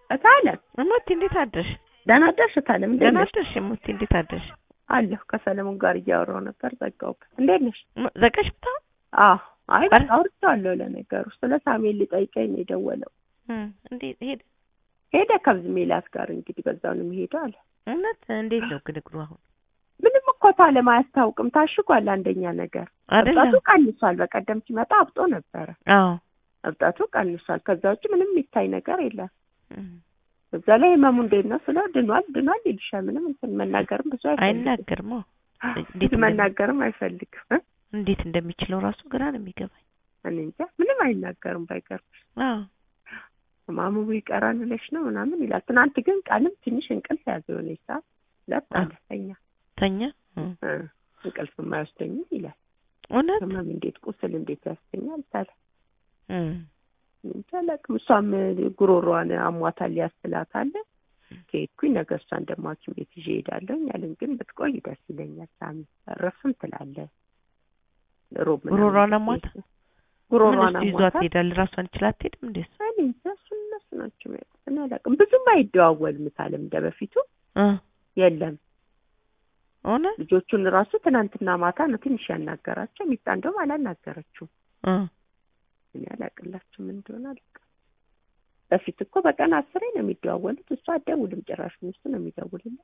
እታለም እሞቴ እንዴት አደርሽ? ደህና አደርሽ? እታለም እንዴት ደህና ነሽ? አደርሽ እሞቴ እንዴት አደርሽ? አለሁ ከሰለሞን ጋር እያወራሁ ነበር ዘጋሁበት። እንዴት ነሽ? ም- ዘጋሽ ብታ አዎ አይ ኧረ። አውርቼዋለሁ። ለነገሩ ስለ ሳሙኤል ሊጠይቀኝ ነው የደወለው። እንዴት ሄደ? ሄደ ከብዝ ሜላት ጋር እንግዲህ በዛው ነው የሚሄደው አለ። እውነት እንዴት ነው ግን እግሩ አሁን ምንም እኮ ታለም አያስታውቅም። ታሽጓል። አንደኛ ነገር አይደለ? እብጠቱ ቀንሷል። በቀደም ሲመጣ አብጦ ነበረ። አዎ እብጠቱ ቀንሷል። ከዛ ውጭ ምንም የሚታይ ነገር የለም። እም። እዛ ላይ ህመሙ እንዴት ነው ስለው ድኗል ድኗል ይልሻል። ምንም እንትን መናገርም ብዙ አይፈልግም። አይናገርም። አዎ። እንዴት ብዙ እንደሚ- መናገርም አይፈልግም እ? እንዴት እንደሚችለው ራሱ ግራ ነው የሚገባኝ። እኔ እንጃ ምንም አይናገርም። ባይገርምሽ አዎ ህማሙ ይቀራል ብለሽ ነው ምናምን ይላል። ትናንት ግን ቀንም ትንሽ እንቅልፍ ያዘ የሆነ ሰዓት ሁለት አለ ተኛ ተኛ። እም። እ፣ እንቅልፍ የማይወስደኝም ይላል። እውነት ህመም እንዴት ቁስል እንዴት ያስተኛል ታለ እም። እንጃ አላውቅም። እሷም ጉሮሯን አሟታል ያስላታል። ከሄድኩኝ ነገ እሷን ደግሞ ሐኪም ቤት ይዤ እሄዳለሁ ያለን ግን ብትቆይ ደስ ይለኛል። ሳሚ እረፍም ትላለህ። ሮብ ምናምን ጉሮሯን ብትሄድ አሟታ? ምን ጉሮሯን እሱ ይዟት አሟታል። ይሄዳል? ራሷን ይችላ አትሄድም እንዴ? እሱ? እኔ እንጃ እሱን እነሱ ናቸው የሚያውቁት። እኔ አላውቅም። ብዙም አይደዋወልም ታለም እንደ በፊቱ እ የለም። እውነት ልጆቹን ራሱ ትናንትና ማታ ነው ትንሽ ያናገራቸው። ሚጣ እንደውም አላናገረችውም። እ እኔ አላቅላችሁ ምን እንደሆነ አላውቅም። በፊት እኮ በቀን አስሬ ነው የሚደዋወሉት። እሷ አትደውልም ጭራሽ እሱ ነው የሚደውልላት።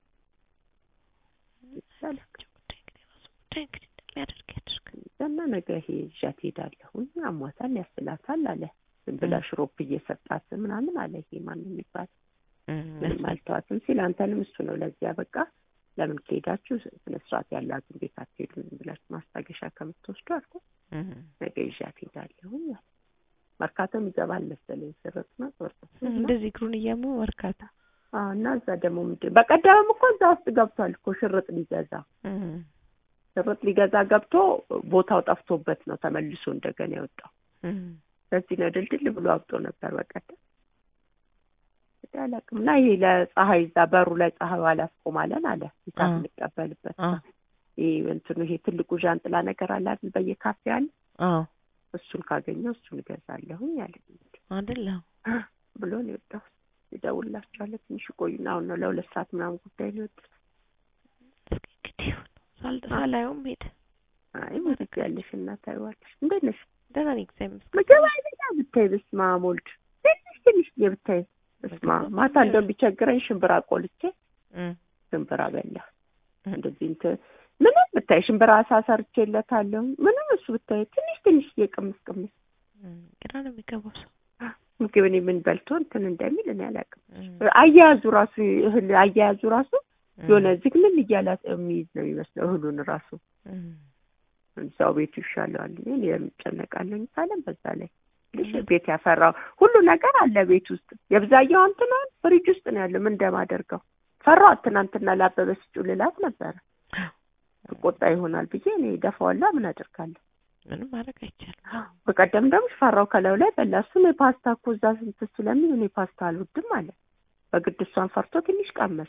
ይቻላል ጉዳይ እንግዲህ ራሱ ጉዳይ እንግዲህ እንደሚያደርግ ያደርግ። እና ነገ ይሄ ይዣት ሄዳለሁኝ አሟታል ያስላታል አለ። ዝም ብላ ሽሮፕ እየሰጣት ምናምን አለ። ይሄ ማን የሚባል እም፣ ምንም አልተዋትም ሲል አንተንም እሱ ነው ለዚያ በቃ ለምን ከሄዳችሁ ስነ ስርዓት ያላትን ቤት አትሄዱም ዝም ብላችሁ ማስታገሻ ከምትወስዱ አልኩ። እም። ነገ ይዣት ሄዳለሁኝ አለ። መርካቶም ይገባል መሰለኝ ስርት ነው ወርቅ እንደዚህ እግሩን እያሙ በርካታ አዎ እና እዛ ደግሞ ምንድን በቀደምም እኮ እዛ ውስጥ ገብቷል እኮ ሽርጥ ሊገዛ እም። ሽርጥ ሊገዛ ገብቶ ቦታው ጠፍቶበት ነው ተመልሶ እንደገና የወጣው። እም። በዚህ ነው ድልድል ብሎ አብጦ ነበር በቀደም። እንግዲህ አላውቅም እና ይሄ ለፀሐይ እዛ በሩ ላይ ፀሐዩ አላስቆማለን አለ ሂሳብ አ። እንቀበልበት አ ይሄ እንትኑ ይሄ ትልቁ ዣንጥላ ነገር አለ አይደል በየካፌ አለ አዎ እሱን ካገኘው እሱን እገዛለሁኝ አለ አይደለ? ብሎ ነው የወጣው። ይደውልላቸዋለሁ ትንሽ ይቆዩና አሁን ነው ለሁለት ሰዓት ምናምን ጉዳይ ነው የወጡት። እስኪ እንግዲህ ይሁን። ሳል- ሳላየውም ሄደ። አይ ወደት ያለሽ እና ታይዋለሽ። እንዴት ነሽ? ደህና ነኝ እግዚአብሔር ይመስገን። ምግብ አይበላ ብታይ በስመ አብ ወልድ ትንሽ ትንሽ ብታይ በስመ አብ ማታ እንደውም ቢቸግረኝ ሽምብራ ቆልቼ እም። ሽምብራ በላ እም። እንደዚህ እንትን ምንም ብታይ ሽምብራ አሳ ሰርቼለታለሁ። ምንም እሱ ብታይ ትንሽ ትንሽ የቅምስ ቅምስ እም። ግራ ነው የሚገባው ሰው። ምግብ እኔ ምን በልቶ እንትን እንደሚል እኔ አላውቅም። እም። አያያዙ ራሱ እህል አያያዙ ራሱ እም። የሆነ ዝግምን እያለ የሚይዝ ነው የሚመስለው እህሉን ራሱ እም። እዛው ቤቱ ይሻለዋል። እኔ የምጨነቃለኝ ካለም በዛ ላይ ልሽ እውነት? ቤት ያፈራው ሁሉ ነገር አለ ቤት ውስጥ የብዛየው እንትን ፍሪጅ ውስጥ ነው ያለው። ምን እንደማደርገው ፈራኋት። ትናንትና ላበበ ስጩ ልላት ነበረ ቆጣ ይሆናል ብዬ እኔ ደፋዋላ ምን አደርጋለሁ። ምንም ማድረግ አይቻልም። በቀደም ደግሞ ፈራው ከላዩ ላይ በላ። እሱ እኔ ፓስታ እኮ እዛ ስንት ስለሚል እኔ ፓስታ አልወድም አለ። በግድ እሷን ፈርቶ ትንሽ ቀመሰ።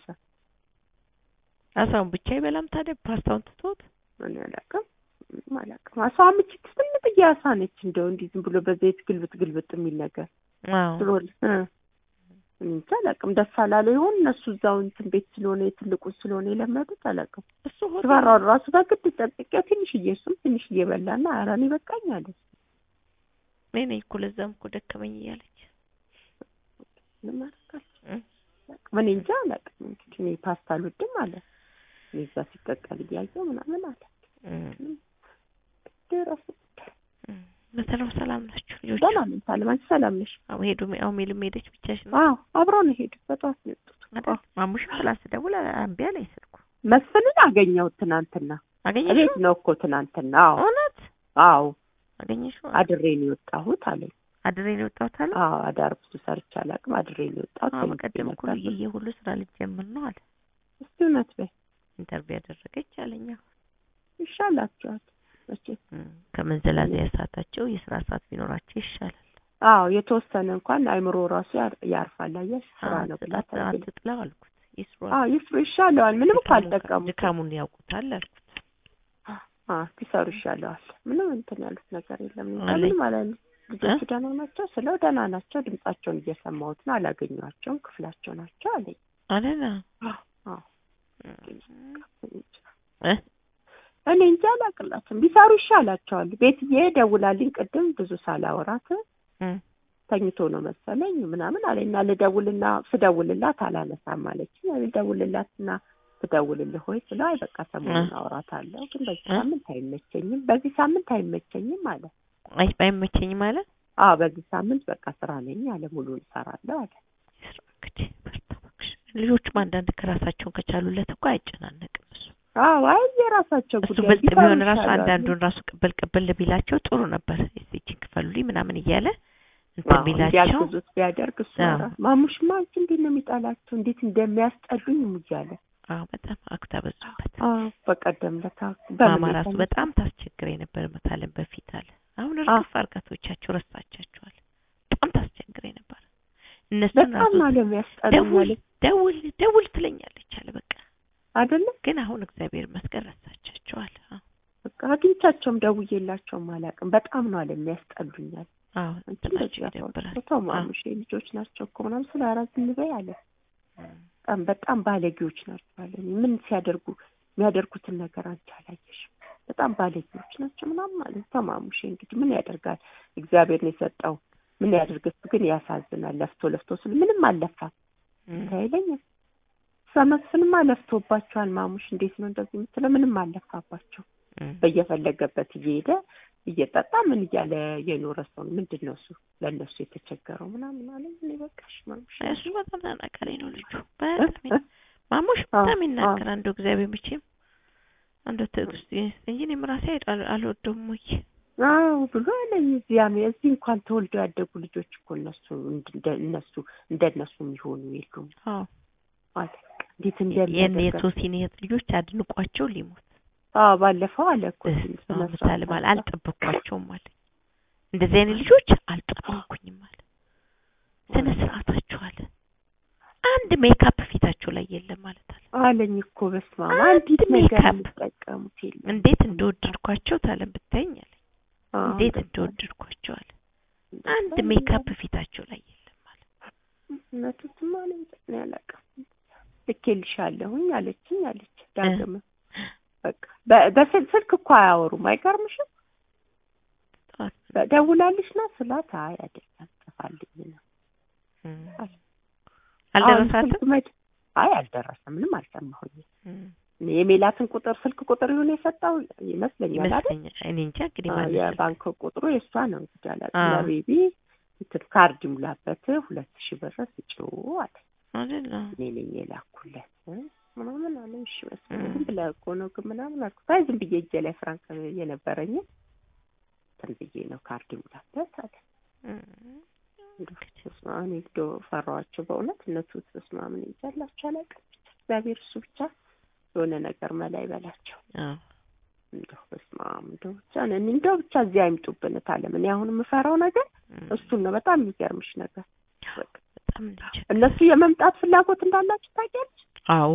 አሳውን ብቻ ይበላም ታዲያ ፓስታውን ትቶት እኔ አላውቅም ምንም አላውቅም። አሳዋ ምችት ትንጥዬ አሳ ነች። እንደው እንዲህ ዝም ብሎ በዘይት ግልብጥ ግልብጥ የሚል ነገር አዎ ስሎል እ እኔ እንጃ አላውቅም። ደስ አላለ ይሆን እነሱ እዛው እንትን ቤት ስለሆነ የትልቁ ስለሆነ የለመዱት አላውቅም። እሱ ሆቴል ስፈራው ራሱ በግድ ጠብቄው ትንሽዬ እሱም ትንሽዬ በላና ኧረ እኔ በቃኝ አለ። እኔ ነኝ እኮ ለዛም እኮ ደከመኝ እያለች ምንም አላውቅም። እም። እኔ እንጃ አላውቅም። እንግዲህ እኔ ፓስታ አልወድም አለ። እኔ እዛ ሲቀቀል እያየሁ ምናምን አለ። እም። ደረሱ እም። በተረው ሰላም ናችሁ ልጆች? ሰላም ነኝ ሳለም። አንቺ ሰላም ነሽ? አዎ ሄዱ። አዎ ሜልም ሄደች ብቻሽን አዎ አብረው ነው የሄዱት። በጠዋት ነው የወጡት። አይደል? ማሙሽም ትላንት ስደውል እምቢ አለኝ ስልኩ። መስፍንን አገኘሁት ትናንትና። አገኘሽው? እቤት ነው እኮ ትናንትና። አዎ እውነት አዎ አገኘሽው? አድሬ ነው የወጣሁት አለኝ። አድሬ ነው የወጣሁት አለ። አዎ አዳር ብዙ ሰርቼ አላውቅም። አድሬ ነው የወጣሁት። አዎ ተኝቼ በቀደም እኮ ነበር። ልዬ ሁሉ ስራ ልጀምር ነው አለ። እስቲ እውነት በይ ኢንተርቪው ያደረገች አለኝ። አዎ ይሻላችኋል መቼም። እም። ከመንዘላዘያ ሰዓታቸው የስራ ሰዓት ቢኖራቸው ይሻላል። አዎ የተወሰነ እንኳን አይምሮ ራሱ ያር- ያርፋል። አየሽ ስራ አዎ፣ ነው ብላ አት- ታግል አትጥላው አልኩት። ይስሩ አዎ ይስሩ ይሻለዋል። ምንም እኮ ድካሙን- አልጠቀሙት። ድካሙን ያውቁታል አልኩት። አዎ ሲሰሩ ይሻለዋል። ምንም እንትን ያሉት ነገር የለም። አለኝ። ምንም አላለ ልጆቹ ደህና ናቸው ስለው ደህና ናቸው ድምጻቸውን እየሰማሁት ነው አላገኘኋቸውም ክፍላቸው ናቸው አለኝ አይደል አዎ እ እኔ እንጃ አላቅላትም ቢሰሩ ይሻላቸዋል ቤትዬ ደውላልኝ ቅድም ብዙ ሳላወራት እ ተኝቶ ነው መሰለኝ ምናምን አለኝ እና ልደውልና ስደውልላት አላነሳም አለችኝ ልደውልላትና ትደውልልህ ወይ ስለው አይ በቃ ሰሞኑን አወራታለሁ ግን በዚህ እ? ሳምንት አይመቸኝም በዚህ ሳምንት አይመቸኝም አለ አይ አይመቸኝም አለ አዎ በዚህ ሳምንት በቃ ስራ ነኝ አለ ሙሉን እሰራለሁ አለ ይስራ እንግዲህ በርታ እባክሽ ልጆቹም አንዳንድ ከራሳቸውን ከቻሉለት እኮ አይጨናነቅም እሱ አዎ አይ የራሳቸው እሱ ጉዳይ ብልጥ ቢሰሩ ቢሆን ራሱ ይሻላል። አንዳንዱን ራሱ ቅብል ቅብል ቢላቸው ጥሩ ነበር እዚህችን ክፈሉልኝ ምናምን እያለ እንትን አዎ ቢላቸው እንዲያግዙት ቢያደርግ እሱ አዎ። ኧረ ማሙሽማ አንቺ እንዴት ነው የሚጣላቸው እንዴት እንደሚያስጠሉኝ እያለ አዎ በጣም አክታ በዙበት አዎ በቀደም ለታ ማማ ራሱ በጣም ታስቸግረኝ ነበር መታለን በፊት አለ አሁን እርግፍ አርጋቶቻቸው ረሳቻቸዋል በጣም ታስቸግረኝ ነበር እነሱን በጣም ራሱ ነው የሚያስጠሉኝ ደውል አለ ደውል ደውል ትለኛለች አለ በቃ አይደለ ግን አሁን እግዚአብሔር ይመስገን ረሳቻቸዋል አዎ በቃ አግኝቻቸውም ደውዬላቸውም አላውቅም በጣም ነው አለ የሚያስጠሉኛል አዎ አንቺ እንትናቸው በዚህ ይደብራል ተው ማሙሽ ልጆች ናቸው እኮ ምናምን ስለ አራት ዝም በይ አለ በጣም በጣም ባለጌዎች ናቸው አለ እኔ ምን ሲያደርጉ የሚያደርጉትን ነገር አንቺ አላየሽም በጣም ባለጌዎች ናቸው ምናምን ማለት ተማሙሽ እንግዲህ ምን ያደርጋል እግዚአብሔር ነው የሰጠው ምን ያደርግ እሱ ግን ያሳዝናል ለፍቶ ለፍቶ ስል ምንም አልለፋም እም። አይለኝም ሰመስንማ ለፍቶባቸዋል ማሙሽ እንዴት ነው እንደዚህ የምትለው ምንም አልለፋባቸው እም። በየፈለገበት እየሄደ እየጠጣ ምን እያለ የኖረ ሰው ነው። ምንድን ነው እሱ ለእነሱ የተቸገረው ምናምን አለ እኔ በቃሽ ማሙሽ እሱ በጣም ተናጋሪ ነው ልጁ በጣም ይ- ማሙሽ አዎ፣ በጣም ይናገር አዎ። አንዱ እግዚአብሔር መቼም አንዱ ትዕግስት ይስጥ እንጂ እኔም ራሴ አል- አልወደውም ወይ አዎ ብሎ አለኝ። እዚያም እዚህ እንኳን ተወልደው ያደጉ ልጆች እኮ እነሱ እንደ እነሱ እንደነሱ የሚሆኑ የሉም አዎ አለ። እንዴት የኔ እንደሚያደርጋቸው የሶሲን እህት ልጆች አድንቋቸው ሊሞት አዎ ባለፈው አለ እኮ እህ፣ ስነ አዎ፣ ስርዓት ምሳሌ ማለት አለ። አልጠበቅኳቸውም አለ እንደዚህ አይነት ልጆች አልጠበቅኩኝም አለ ስነ ስርዓታቸው አለ አንድ ሜካፕ ፊታቸው ላይ የለም ማለት አለ አለኝ እኮ በስመ አብ አንድ አንዲት ነገር ሜካፕ የሚጠቀሙት የለም። እንዴት እንደወደድኳቸው ታለም ብታይኝ አለ አዎ፣ እንዴት እንደዛ እንደወደድኳቸው አለ እንደዛ አንድ ነው ሜካፕ ፊታቸው ላይ የለም አለ እውነቱንማ እኔ እንጃ እኔ አላውቅም። ልኬልሻለሁኝ አለችኝ አለች ዳግም በቃ በ- በስልክ ስልክ እኮ አያወሩም አይገርምሽም? ጠዋት ደውላልሽ ነው ስላት አይ አይደለም ጽፋልኝ ነው እም። አለ። አሁን አልደረሳትም ስልክ መድ አይ አልደረሰም ምንም አልሰማሁኝም። እም። እኔ የሜላትን ቁጥር ስልክ ቁጥር ይሁን የሰጠው ይመስለኛል አይደል? ይመስለኛል እኔ እንጃ እንግዲህ አዎ፣ ማን ስልክ የባንክ ቁጥሩ የእሷ ነው እንግዲህ አላውቅም። አዎ። ለቤቢ እንትን ካርድ ይሙላበት ሁለት ሺህ ብር ስጪው አለ። አይደል አዎ። እኔ ነኝ የላኩለት ምናምን አለ። እሺ መስሎኝ እም። ዝም ብለህ እኮ ነው ግን ምናምን አልኩት። አይ ዝም ብዬ እጄ ላይ ፍራንክ የነበረኝ እንትን ብዬ ነው ካርድ ይሙላበት አለ። እም። እንደው በስመ አብ እኔ እንደው ፈራኋቸው በእውነት እነሱ በስመ አብ እኔ እንጃ አላቸው አላውቅም። ብቻ እግዚአብሔር እሱ ብቻ የሆነ ነገር መላ ይበላቸው። አዎ እንደው በስመ አብ እንደው ብቻ እኔ እንደው ብቻ እዚህ አይምጡብን ታለም። እኔ አሁን የምፈራው ነገር እም። እሱን ነው። በጣም የሚገርምሽ ነገር በቃ በጣም እንጃ እነሱ የመምጣት ፍላጎት እንዳላችሁ ታውቂያለሽ? አዎ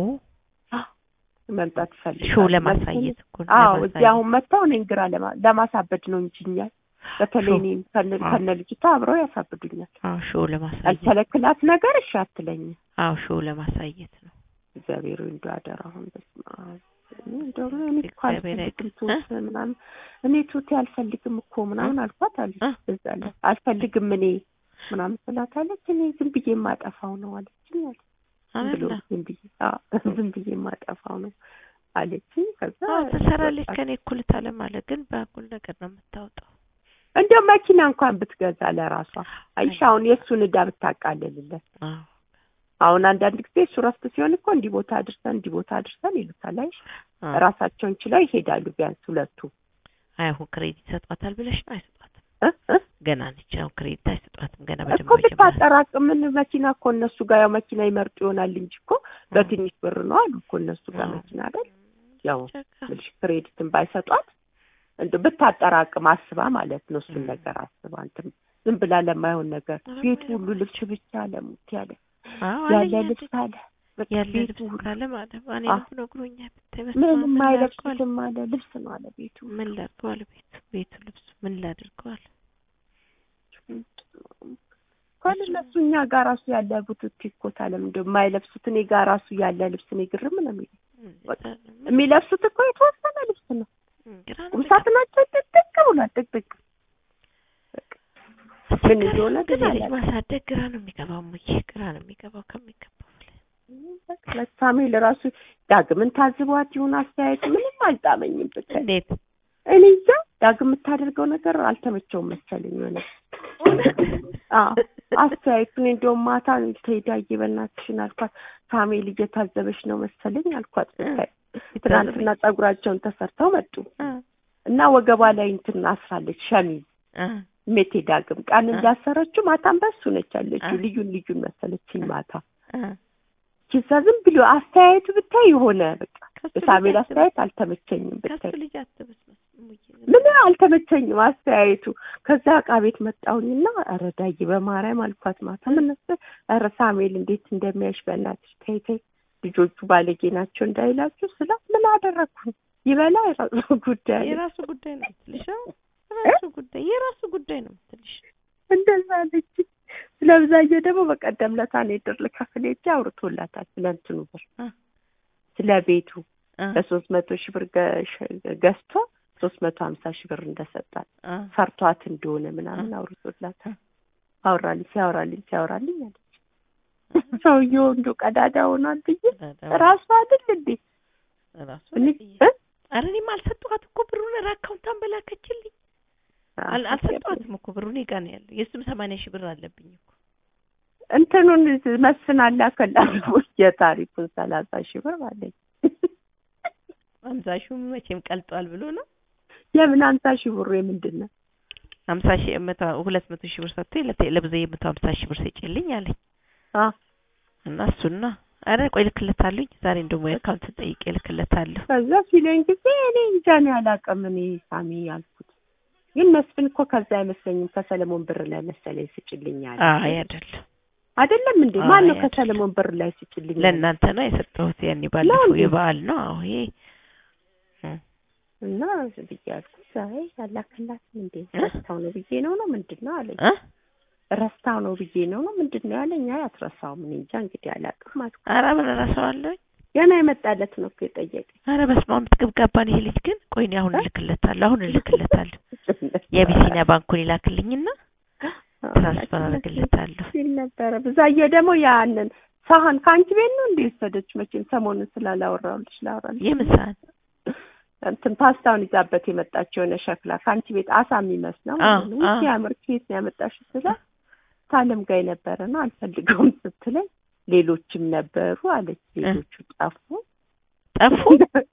መምጣት ይፈልጋሉ። ሾው ለማሳየት እኮ ነው አዎ እዚህ ለማሳየት። አሁን መጥተው እኔን ግራ ለማ- ለማሳበድ ነው እንጂ እኛን በተለይ ሾው። እኔን ከነ አዎ። ከነ ልጅቷ አብረው ያሳብዱኛል። አዎ ሾው ለማሳየት አልከለክላት ነገር እሺ አትለኝም። አዎ ሾው ለማሳየት ነው እግዚአብሔር ሆይ እንደው አደራ አሁን በስመ አብ እኔ እንደው እኔ እኮ እግዚአብሔር አልፈልግም ያውቅ- ቱት ምናምን እኔ ቱቴ አልፈልግም እኮ ምናምን አልኳት አለች። እ? በዛ ላይ አልፈልግም እኔ ምናምን ስላት አለች እኔ ዝም ብዬ የማጠፋው ነው አለችኝ አለች። ዝም ብሎ አይደል ዝም ብዬ አዎ ዝም ብዬ የማጠፋው ነው አለችኝ። ከዛ አዎ ትሰራለች በቃ ከኔ እኩል ታለም አለ ግን በአጉል ነገር ነው የምታወጣው እንደው መኪና እንኳን ብትገዛ ለራሷ አይሽ አሁን የእሱን ዕዳ ብታቃልልለት አዎ አሁን አንዳንድ ጊዜ እሱ ረፍት ሲሆን እኮ እንዲህ ቦታ አድርሰን እንዲህ ቦታ አድርሰን ይሉታል። አይሽ አዎ። ራሳቸውን ችለው ይሄዳሉ። ቢያንስ ሁለቱ አይሁን ክሬዲት ይሰጧታል ብለሽ ነው አይሰጧትም እ እ ገና ነች አሁን ክሬዲት አይሰጧትም ገና እኮ በደንብ መጀመሪያ ብታጠራቅምን መኪና እኮ እነሱ ጋር ያው መኪና ይመርጡ ይሆናል እንጂ እኮ በትንሽ ብር ነው አሉ እኮ እነሱ ጋር አዎ። መኪና አይደል? ያው ጨካ። ምልሽ ክሬዲትን ባይሰጧት እንደ ብታጠራቅም አስባ ማለት ነው። እሱን ም። ነገር አስባ እንትን ዝም ብላ ለማይሆን ነገር ኧረ ቤቱ ማይሆን ሁሉ ልብስ ብቻ ለሙት ያለ አዎ ያለ አለኝ ልብስ አለ በቃ ያለ ቤቱ ልብስ ሁሉ ካለ ማለት እኔ አዎ። ነው ነግሮኛል ብታይ በስመ አብ ምንም ምን ላድርገው አለ አይለብሱትም አለ ልብስ ነው አለ ቤቱ ምን ላድርገው አለ ቤቱ ቤቱ ልብሱ ምን ላድርገው አለ እነሱ እኛ ጋር ራሱ ያለ ቡትክ እኮ ታለም እንደው የማይለብሱት እኔ ጋር ራሱ ያለ ልብስ እኔ ግርም ነው የሚለው። በቃ የሚለብሱት እኮ የተወሰነ ልብስ ነው። ግራ ነው ቁምሳጥናቸው ጥቅጥቅ ብሏል። ጥቅጥቅ ምን እንደሆነ ግን ግን ልጅ አላውቅም። ማሳደግ ግራ ነው የሚገባው። ሙዬ ግራ ነው የሚገባው ከሚገባው በላይ። ለሳሜል ራሱ ዳግምን ታዝቧት ይሁን አስተያየቱ ምንም አልጣመኝም። ብታይ እንዴት እኔ እንጃ ዳግም የምታደርገው ነገር አልተመቸውም መሰለኝ የሆነ አዎ አስተያየቱን እንደውም ማታ ትሄዳ በእናትሽን አልኳት። ሳሜል እየታዘበች ነው መሰለኝ አልኳት። ብታይ ትናንትና ጸጉራቸውን ተሰርተው መጡ አ እና ወገቧ ላይ እንትን አስራለች ሸሚዝ አ ሜቴ ዳግም ቀን አ እንዳሰረችው ማታም በሱ ነች ያለችው። አ ልዩን ልዩን መሰለችኝ ማታ አ ኪሳ ዝም ብሎ አስተያየቱ ብታይ የሆነ በቃ ከሱ የሳሜል ልጅ አስተያየት አልተመቸኝም ከሱ ብታይ ልጅ አትበስ ሙዬ ምን አልተመቸኝም አስተያየቱ። ከዛ ዕቃ ቤት መጣሁኝና ኧረ ዳጊ በማርያም አልኳት ማታ ምን ነበር ኧረ ሳሜል እንዴት እንደሚያይሽ በእናትሽ ተይ ተይ ልጆቹ ባለጌ ናቸው እንዳይላችሁ ስላት ምን አደረግኩኝ ይበላ የራሱ ጉዳይ አለች። የራሱ ጉዳይ ነው የምትልሽ አዎ የራሱ ጉዳይ የራሱ ጉዳይ ነው የምትልሽ እንደዛ አለች። ስለ ብዛዬ ደግሞ በቀደም ለታ እኔ ድር ልከፍል ሄጄ አውርቶላታል ስለ እንትኑ ብር አ ስለ ቤቱ አ በሶስት መቶ ሺህ ብር ገ- ገዝቶ ሶስት መቶ ሀምሳ ሺህ ብር እንደሰጣት አ ፈርቷት እንደሆነ ምናምን አውርቶላታል። አወራልኝ ሲያወራልኝ ሲያወራልኝ አለች። ሰውየው እንዶ ቀዳዳ ሆኗል ብዬ ራሱ አይደል እንዴ ራሱ እኔ ብዬ እ? ኧረ እኔም አልሰጠኋት እኮ ብሩን ኧረ አካውንታን በላከችልኝ አል- አልሰጠኋትም እኮ ብሩ እኔ ጋ ነው ያለው የእሱም ሰማንያ ሺህ ብር አለብኝ እኮ እንትኑን መስፍን አላከላት የታሪኩን ሰላሳ ሺህ ብር አለኝ። ሀምሳ ሺህ መቼም ቀልጧል ብሎ ነው የምን ሀምሳ ሺህ ብሩ የምንድን ነው? ሀምሳ ሺህ መቶ ሁለት መቶ ሺህ ብር ሰጥቶ ለብዙ የመቶ ሀምሳ ሺህ ብር ስጪልኝ አለኝ አ እና እሱና ኧረ ቆይ እልክለታለሁኝ ዛሬ እንደውም የአካውንት ጠይቄ እልክለታለሁ ከዛ ሲለኝ ጊዜ እኔ እንጃ እኔ አላውቅም እኔ ሳሚ ያልኩት ግን መስፍን እኮ ከዛ አይመስለኝም ከሰለሞን ብር ላይ መሰለኝ ስጭልኝ አለ። አይ አይደለም አይደለም እንዴ? አይ ማን ነው አይደለም። ከሰለሞን ብር ላይ ስጭልኝ ያለ? ለእናንተ ነው የሰጠሁት ያኔ ባለፈው እንዴ? የበዓል ነው አዎ ይሄ እ እና ብዬ አልኩት አይ አላከላትም እንዴ እ? ረስታው ነው ብዬ ነው ነው ምንድን ነው አለኝ። እ ረስታው ነው ብዬ ነው ነው ምንድን ነው ያለኝ። አይ አትረሳውም እኔ እንጃ እንግዲህ አላውቅም አልኩት። ኧረ ምን እረሳዋለሁኝ ገና የመጣለት ነው እኮ የጠየቀኝ። ኧረ በስመ አብ ትገብጋባን ይሄ ልጅ ግን ቆይ እኔ አሁን እልክለታለሁ አሁን እልክለታለሁ የአቢሲኒያ ባንኩን ይላክልኝና ትራንስፈር አደርግለታለሁ ሲል ነበረ። ብዛዬ ደግሞ ያንን ሳህን ከአንቺ ቤት ነው እንደ ወሰደች መቼም ሰሞኑን ስላላወራሁልሽ ላወራልሽ የምን ሰዓት እንትን ፓስታውን ይዛበት የመጣች የሆነ ሸክላ ከአንቺ ቤት አሳ የሚመስለው አ ማለት ነው። አ ሲያምር ከየት ነው ያመጣሽው ስላት ታለም ጋር የነበረ ነው አልፈልገውም ስትለኝ ሌሎችም ነበሩ አለች። ሌሎቹ ጠፉ ጠፉ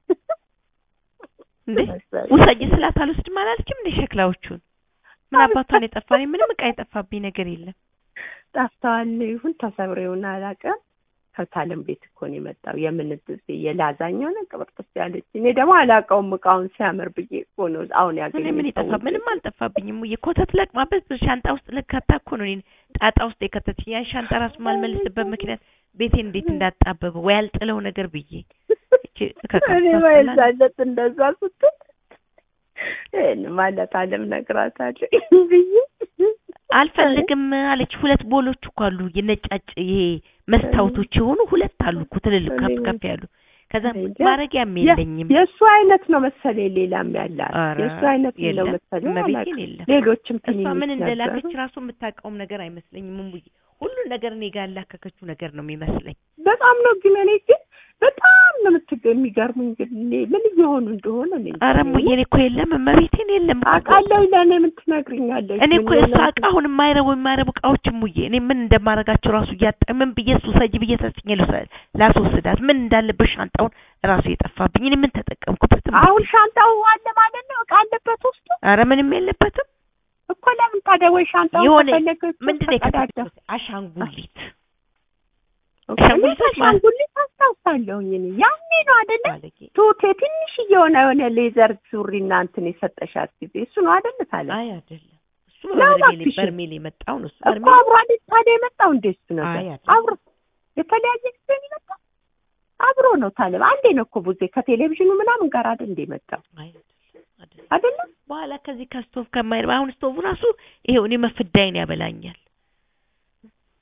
እንዴ ውሰጂ ስላት አልወስድም አላለችም እንዴ ሸክላዎቹን ምን አባቷን የጠፋ እኔ ምንም እቃ የጠፋብኝ ነገር የለም ጠፍተዋል ይሁን ተሰብረው ይሁን አላውቅም። ከታለም ቤት እኮ ነው የመጣው። የምን የላዛኛው ነው ቅብርጥስ ያለች። እኔ ደግሞ አላውቀውም እቃውን ሲያምር ብዬ እኮ ነው አሁን እኔ ያገኘሁት። ምን ይጠፋ ምንም አልጠፋብኝም ሙዬ ኮተት ለቅማበት ሻንጣ ውስጥ ልከታ እኮ ነው እኔን ጣጣ ውስጥ የከተችኝ ያን ሻንጣ ራሱ ማልመልስበት ምክንያት ቤቴን እንዴት እንዳጣበበው ወይ ያልጥለው ነገር ብዬ እቺ እከካም እኔ ታስጠላ- ማይዛለት እንደዛ ስትል ይህን ማለት አለም ነግራታለሁ ብዬ አልፈልግም አለች። ሁለት ቦሎች እኮ አሉ የነጫጭ ይሄ መስታወቶች የሆኑ ሁለት አሉ እኮ ትልልቅ ከፍ ከፍ ያሉ። ከዛ እኔ እንጃ። ማረጊያም የለኝም። የእሱ አይነት ነው መሰለኝ ሌላም ያላት ኧረ የእሱ አይነት ነው የለም መሰለኝ እመቤቴን አላውቅም። የለም። ሌሎችም እሷ ትንንሽ ምን እንደላከች ነበሩ። ራሱ የምታውቀውም ነገር አይመስለኝም። እሙዬ ሁሉን ነገር እኔ ጋር ያላከከችው ነገር ነው የሚመስለኝ። በጣም ነው ግን እኔ ግን በጣም ነው የምትገ የሚገርሙኝ ግን እኔ ምን እየሆኑ እንደሆነ እኔ እንጃ። ኧረ እሙዬ እኔ እኮ የለም እመቤቴን የለም እኮ። አውቃለሁ ለእኔ ምን ትነግሪኛለሽ? እኔ እኮ ምን የእሷ ሆነ- እቃ አሁን የማይረቡ የማይረቡ እቃዎች እሙዬ እኔ ምን እንደማረጋቸው ራሱ እያጣ ምን ብዬ እሱ ሰጅ ብዬ ሰጥኝ ላስወስዳት ምን እንዳለበት ሻንጣውን ራሱ የጠፋብኝ እኔ ምን ተጠቀምኩበት? እሙዬ? አሁን ሻንጣው አለ ማለት ነው እቃ አለበት ውስጡ ኧረ ምንም የለበትም። እኮ ለምን ታዲያ ወይ ሻንጣው የሆነ ከፈለገች ምንድን ነው ተቀዳዳ የከተተችው? አሻንጉሊት እኮ አሻንጉሊት እኔ አሻንጉሊት አስታውሳለሁኝ እኔ ያኔ ነው አይደለ ባለጌ ቱቴ ትንሽ የሆነ የሆነ ሌዘር ሱሪና እንትን የሰጠሻት ጊዜ እሱ ነው አይደል ታለ አይ አይደለም እሱ ነው በርሜል እባክሽ። በርሜል የመጣው ነው እሱ እኮ በርሜል አብሮ አይደል ታዲያ የመጣው እንደ እሱ አይ ነገር አይደለም። አብሮ የተለያየ ጊዜ ነው የመጣው አብሮ ነው ታለ አንዴ ነው እኮ ቡዜ ከቴሌቪዥኑ ምናምን ጋር አይደል እንደ መጣው አይ አይደለም አይደለም አይደለም በኋላ ከዚህ ከስቶቭ ከማይረባ አሁን ስቶቭ ራሱ ይሄው እኔ መፍዳይን ያበላኛል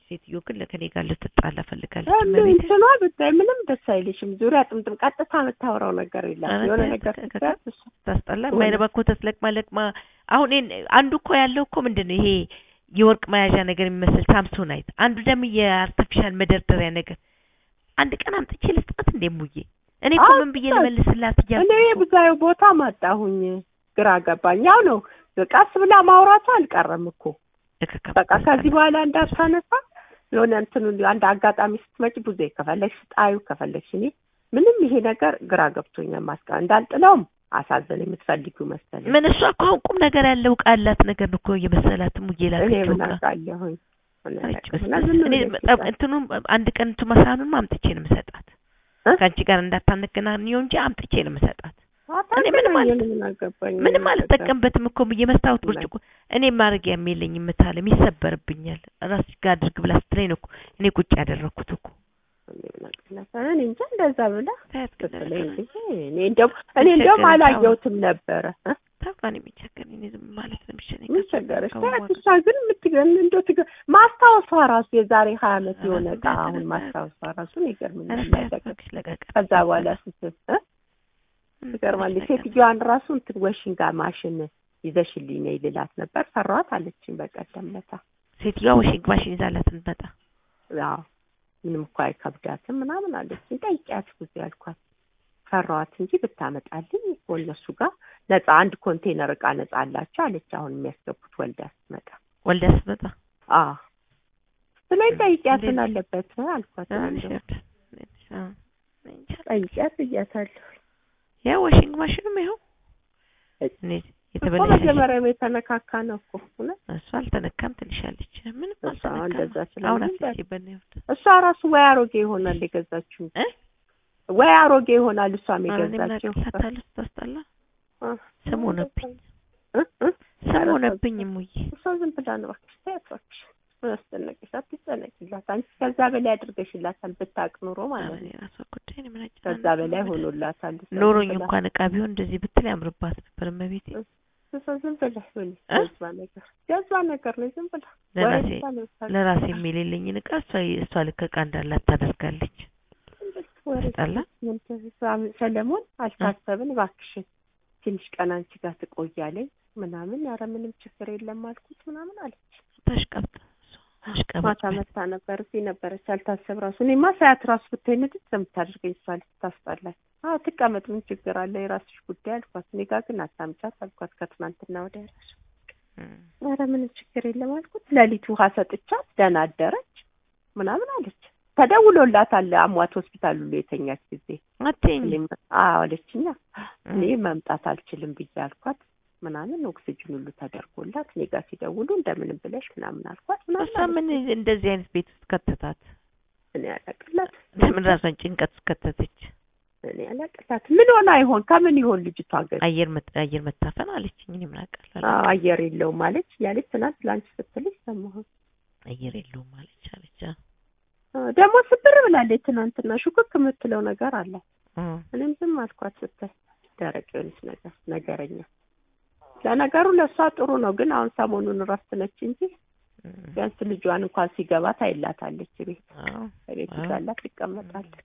ሴትዮ ግን ከኔ ጋር ልትጣላ ፈልጋለች። እንዴ እመቤቴ እንትኗ ብታይ ምንም ደስ አይልሽም። ዙሪያ ጥምጥም ቀጥታ የምታወራው ነገር የለም። ኧረ የሆነ ተያት፣ ነገር ከ- ስትያት እሷ ታስጠላ። የሆነ- የማይረባ ኮተት ለቅማ ለቅማ አሁን ይሄን አንዱ እኮ ያለው እኮ ምንድን ነው ይሄ የወርቅ መያዣ ነገር የሚመስል ሳምሶናይት፣ አንዱ ደግሞ የአርቲፊሻል መደርደሪያ ነገር። አንድ ቀን አምጥቼ ልስጣት እንዴ ሙዬ? እኔ እኮ ምን ብዬ አዎ፣ ልመልስላት እኔ እያልኩ እኮ። ብዙ ቦታ ማጣሁኝ። ግራ ገባኝ። ያው ነው ቀስ ብላ ማውራቷ አልቀረም እኮ እከከም በቃ ከዚህ በኋላ እንዳታነሳ የሆነ እንትኑ አንድ አጋጣሚ ስትመጪ ብዙ ከፈለግሽ ጣዩ ከፈለግሽ እኔ ምንም ይሄ ነገር ግራ ገብቶኛል። ማስቀ እንዳልጥለውም አሳዘን የምትፈልጊው መሰለኝ። ምን እሷ እኮ አሁን ቁም ነገር ያለው ዕቃ ያላት ነገር ነው እኮ የመሰላት ሙዬ እኔ ላከችው ምን ዕቃ። አውቃለሁኝ። እኔ አይ አላውቅም። ጭስ እና ጭስ። ዝም እኔ ብለሽ በጣም ይጣል። እንትኑን አንድ ቀን እንቱ መሳኑን አምጥቼ ነው የምሰጣት። እ? ከአንቺ ጋር እንዳታነገናኘው እንጂ አምጥቼ ነው የምሰጣት። እኔ ምንም አታገናኘን፣ አል- ምን አገባኝ። ምንም ምን አልጠቀምበትም እኮ የመስታወት ምን? ብርጭቆ እኔ ማድረጊያ የለኝም የምታለም ይሰበርብኛል። ራስሽ ጋር አድርግ ብላ ስትለኝ ነው እኮ እኔ ቁጭ ያደረኩት እኮ። እኔ ምን አውቃለሁ። እኔ እንጃ እንደዛ ብላ ታያት ግን ስትለኝ ነገር ጊዜ እኔ እንደውም እኔ እንደውም ቸገረኝ። አላየሁትም ነበረ እ? ታውቃለህ የሚቸገረኝ እኔ ዝም ማለት ነው የሚሻለኝ። ምን ከእሷ ቸገረሽ? ከመዋጋ- ታያት እሷ ግን የምትገን እንደው ትገ ማስታወሷ ራሱ የዛሬ ሀያ ዓመት የሆነ ራሱ ዕቃ ጋር አሁን ተነሳ- ማስታወሷ ራሱ ይገርምኛል። ኧረ ታያት ማለቀ እባክሽ ለቀቀ- ከዛ በኋላ ስትል እ? ምን ትገርማለች። ትንሽ ነገር ሴትዮዋን ራሱ እንትን ወሽንጋ ማሽን ይዘሽልኝ ነይ ልላት ነበር ፈራኋት አለችኝ በቀደም ለታ። ሴትዮዋ ወሽንግ ማሽን ይዛላት እንመጣ አዎ ምንም እኮ አይከብዳትም ምናምን አለችኝ። ጠይቂያት ጊዜ ያልኳት ፈራኋት እንጂ ብታመጣልኝ እኮ እነሱ ጋር ነፃ አንድ ኮንቴነር እቃ ነፃ አላቸው አለች። አሁን የሚያስገቡት ወልዳ ስትመጣ ወልዳ ስትመጣ አዎ ስለኝ ጠይቂያት ምን እንዴት? አለበት አልኳት። ትናንሽ እንደው ወልዳ አዎ እንጃ። ጠይቂያት እያታለሁ ያው ዋሽንግ ማሽንም ይኸው እይ። እኔ እኮ የተበላሸ መጀመሪያም የተነካካ ነው እኮ እውነት እሱ አልተነካም ትልሻለች። ምንም እሷ እንደዛ አልተነካም። አሁን ስለሚል አፍቼበት ነው ያወጣሁት። እሷ ራሱ ወይ አሮጌ ይሆናል የገዛችው እ ወይ አሮጌ ይሆናል እሷም ኧረ እኔ ምን የገዛችው አውቅላታለሁ ስታስጠላ እ? ስም ሆነብኝ እ? እ? ስም ኧረ ሆነብኝ እሙዬ። እሷ ዝም ብላ ነው እባክሽ ተያት እባክሽ ምን አስጨነቅሽ አትጨነቂላት አንቺ ከዛ በላይ አድርገሽላታል ብታውቅ ኑሮ ኧረ ማለት እኔ ነው ራሷ ጉዳይ ነው ምን ከዛ አጨናነቀኝ በላይ ብለሽ። ሆኖላታል እሷ ዝም ኖሮኝ ብላ- እንኳን እቃ ቢሆን እንደዚህ ብትል ያምርባት ነበር እመቤቴ። እሷ ዝም ብላ ሆነ እ? ጀዝባ ነገር ጀዝባ ነገር ነው ዝም ብላ ለራሴ ወሬ ብቻ ነው የምታውቀው። ለራሴ የሚሌለኝን እቃ እሷ እሷ ልክ እቃ እንዳላት ታደርጋለች። ወሬ አስጠላ። ምንድን- ሰለሞን አልታሰብን እባክሽን ትንሽ ቀን አንቺ ጋር ትቆያለኝ ምናምን ኧረ ምንም ችግር የለም አልኩት ምናምን አለች ታሽቀብጥ እሷ አሽቀባጭ ማታ መታ ነበር እዚህ ነበረች አልታሰብ ራሱ እኔማ ሳያት ራሱ ብታይ ንድት የምታደርገኝ እሷ ልታስጠላኝ አዎ ትቀመጥ ምን ችግር አለ የራስሽ ጉዳይ አልኳት እኔ ጋር ግን አታምጫት አልኳት ከትናንትና ወዲያ ራሱ እም። ኧረ ምንም ችግር የለም አልኩት ሌሊት ውሃ ሰጥቻት ደህና አደረች ምናምን አለች ተደውሎላታል አሟት ሆስፒታል ሁሉ የተኛች ጊዜ አትይኝ እኔም አዎ አለችኛ እኔ መምጣት አልችልም ብዬ አልኳት ምናምን ኦክሲጅን ሁሉ ተደርጎላት እኔ ጋር ሲደውሉ እንደምንም ብለሽ ምናምን አልኳት ምናምን እሷ ምን እንደዚህ አይነት ቤት ውስጥ ከተታት? እኔ አላቅላት ለምን ራሷን ጭንቀት ውስጥ ከተተች? እኔ አላቅላት ምን ሆና ይሆን ከምን ይሆን ልጅቷ ግን አየር መጥ አየር መታፈን አለችኝ። እኔ ምን አውቃለሁ? አዎ አየር የለውም አለች ያለች ትናንት ላንቺ ስትልሽ ሰማሁ አየር የለውም አለች አለች። አዎ፣ ደግሞ ስብር ብላለች ትናንትና ሹክክ የምትለው ነገር አለ እም። እኔም ዝም አልኳት ስታይ ደረቅ የሆነች ነገር ነገረኛ ለነገሩ ለእሷ ጥሩ ነው ግን አሁን ሰሞኑን እረፍት ነች እንጂ እም። ቢያንስ ልጇን እንኳን ሲገባ ታይላታለች ቤት አዎ በቤት አዎ። ይዛላት ትቀመጣለች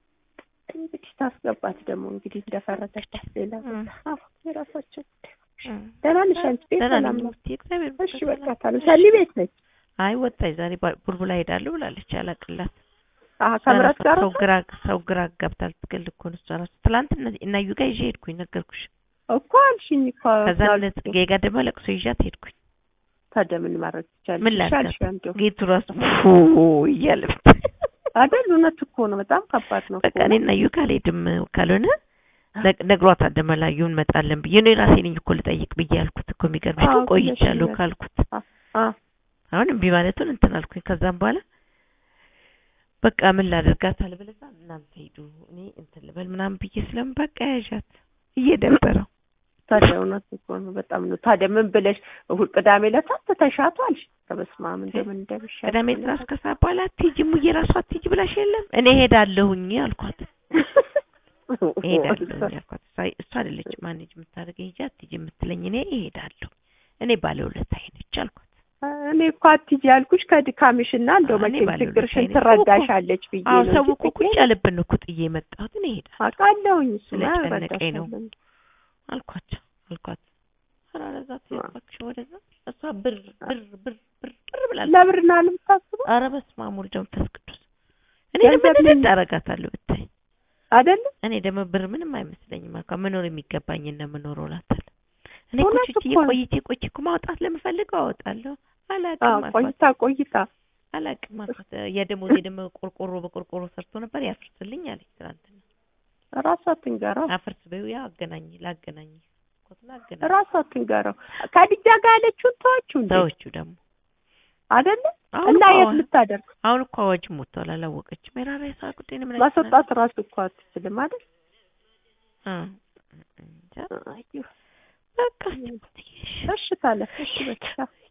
እንግዲህ ታስገባት ደግሞ እንግዲህ እንደፈረደባት ሌላ እም። አዎ የራሳቸው ጉዳይ እም። ደህና ነሽ አንቺ ቤት ደህና ሰላም ነኝ ነው ውስጥ እግዚአብሔር እሺ ይመስገን በቃ ሰላም። ታዲያ ሰኒ ቤት ነች አይ ወጣች ዛሬ ባ- ቡልቡላ ሄዳለሁ ብላለች። አላቅላት አሀ ከምረት ጋር ሰው ግራ ሰው ግራ ገብታ ልትገል እኮ ነው እሷ እራሱ። ትላንት እነ- እና እዩ ጋር ይዤ ሄድኩኝ ነገርኩሽ። እኮ አልሽኝ እኮ ከዛ እነ ጽጌ ጋር ደግሞ ለቅሶ ይዣት ሄድኩኝ። ታዲያ ምን ማድረግ ትቻለሽ ምን ይሻልሽ ላድርጋት? እንደው ጌቱ ራሱ ፉ እያለ ብታይ አይደል እውነት እኮ ነው በጣም ከባድ ነው በቃ እኮ እኔ እና እዩ ጋር አልሄድም ካልሆነ ነግ- ነግሯታል ደመላዩ እንመጣለን ብዬ እኔ ራሴ ነኝ እኮ ልጠይቅ ብዬ ያልኩት እኮ የሚገርምሽ አዎ ግን ቆይቻለሁ ብለሽኛል። ካልኩት አ አሁን እምቢ ማለቱን እንትን አልኩኝ። ከዛም በኋላ በቃ ምን ላደርጋት አልበለዛ እናንተ ሂዱ እኔ እንትን ልበል ምናምን ብዬ ስለምን በቃ ያዣት እየደበረው ታዲያ እውነት እኮ ነው በጣም ነው ታዲያ ምን ብለሽ እሑድ ቅዳሜ ዕለት ተሻቷል ከበስመ አብ እንደምን እንደሚሻል ቅዳሜ ድረስ ከሰዓት በኋላ አትሂጂ ሙዬ ራሷ አትሂጂ ብላሽ የለም እኔ ሄዳለሁኝ አልኳት። እሄዳለሁኝ አልኳት። እሷ- እሷ አይደለች ማኔጅ የምታደርገኝ ሂጂ አትሂጂ የምትለኝ እኔ እሄዳለሁ እኔ ባለውለታዬ ነች አልኳት። እኔ እኮ አትሂጂ ያልኩሽ ከድካምሽና እንደው እኔ መቼም ባለሁለት ችግርሽን አይነት ትረዳሻለች ብዬ አዎ ነው ሰው እንጂ እኮ ቁጭ ትቼ ያለብን ነው እኮ ጥዬ የመጣሁት እኔ እሄዳለሁ አውቃለሁኝ እሱማ ስለጨነቀኝ ነው። እረዳሻለሁ። አልኳቸው አልኳት ኧረ ወደዛ ትሄድ እባክሽ ወደዛ እሷ ብር ብር ብር ብር ብር ብላለች ለብርና ልምታስበው ኧረ በስመ አብ ወልድ መንፈስ ቅዱስ እኔ ገንዘብ ደግሞ ምን- ንድድ አደርጋታለሁ ብታይ አይደለ እኔ ደግሞ ብር ምንም አይመስለኝም አካ መኖር የሚገባኝ እና መኖር እላታለሁ እኔ እኮ እውነት ቹቺዬ እኮ ነው። ቆይቼ ቆይቼ እኮ ማውጣት ለምፈልገው አወጣለሁ አዎ አላቅም አልኳት ቆይታ ቆይታ አላቅም አልኳት የደሞዜ ደግሞ ቆርቆሮ በቆርቆሮ ሰርቶ ነበር ያፍርስልኝ አለች ትናንትና ራሷ ትንገረው አፍርስ በይው ያው አገናኝ ላገናኝ ኮትና አገናኝ ራሷ ትንገረው ከዲጃ ጋር ያለችውን ተዋችሁ እንዴ ሰዎቹ ደግሞ አይደለ አሁን እና እኮ የት አዋ- ልታደርግ አሁን እኮ አዋጅ ሞቷል አላወቀችም የራራ የሳ ጉዳይ ነው ምን ማስወጣት ራሱ እኮ አትችልም አይደል እንጃ አይ በቃ እሺ ታለ እሺ በቃ